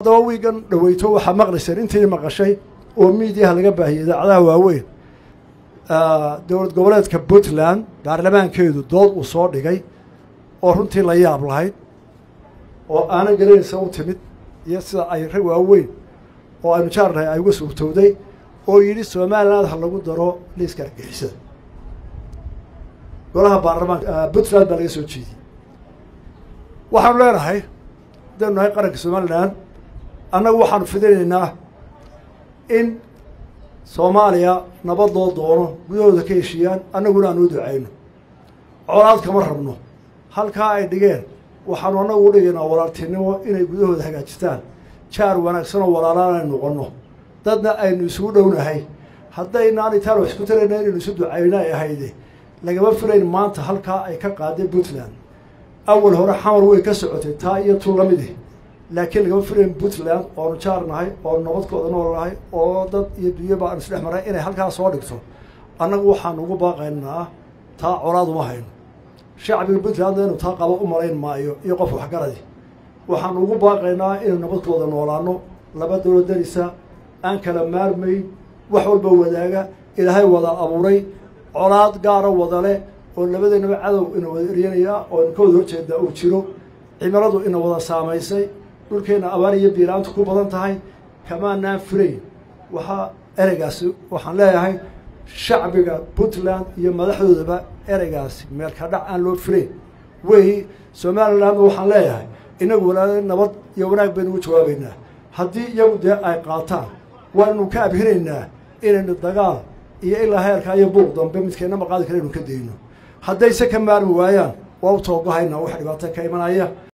haddaba wiigan dhaweyto waxaa maqlayseen intii maqashay oo miidiyaha laga baahiyey idaacadaha waaweyn dowlad goboleedka puntland baarlamaankeedu dood uu soo dhigay oo runtii la yaab lahayd oo aanan garanaysa u timid iyo sida ay rag waaweyn oo aynu jaarnahay ay uga suurtowday oo yidhi somaliland ha lagu daro liiska argixisada golaha baarlamaanka puntland baa laga soo jeediyey waxaanu leenahay haddaynu nahay qaranka somaliland annagu waxaanu fidinaynaa in soomaaliya nabad loo doono gudahooda ka heshiiyaan annaguna aan u ducayno colaad kama rabno halkaa ay dhigeen waxaanu annagu u dhigaynaa walaaltinimo inay gudahooda hagaajistaan jaar wanaagsan oo walaalaan ay noqonno dadna aynu isugu dhownahay haddaynaan itaan wax isku tarayna inaynu isu ducayno ay ahayde lagama filayn maanta halkaa ay ka qaadeen puntland awal hore xamar way ka socotay taa iyo tu lamidi laakiin lagama filayn puntland oonu jaar nahay oonu nabadkooda nool nahay oo dad iyo dunyaba aan isdhex maray inay halkaa soo dhigto annagu waxaanu ugu baaqaynaa taa colaad uma hayno shacbiga puntlandna inu taa qabo u malayn maayo iyo qof waxgaradi waxaanu ugu baaqaynaa inaynu nabadkooda noolaano laba dowlad darisa aan kala maarmayn wax walba wadaaga ilaahay wada abuuray colaad gaara wada leh oo labadeennaba cadow ina wada eryanaya oo ina ka wada horjeedaa uu jiro cimiladu ina wada saamaysay dhulkeenna abaar iyo biiraantu ku badan tahay kamaanaan filayn waxaa ereygaasi waxaan leeyahay shacbiga puntland iyo madaxdoodaba ereygaasi meelka dhac aan loo filayn wey somalilandna waxaan leeyahay inagu walaala nabad iyo wanaag baynu ugu jawaabaynaa haddii iyagu dee ay qaataan waanu ka abhinaynaa inaynu dagaal iyo ilaa heerkaa iyo buuq dambe midkeenna maqaadi kale inu ka dayno haddayse ka maarmi waayaan waa u toogahaynaa wax dhibaato ka imanaya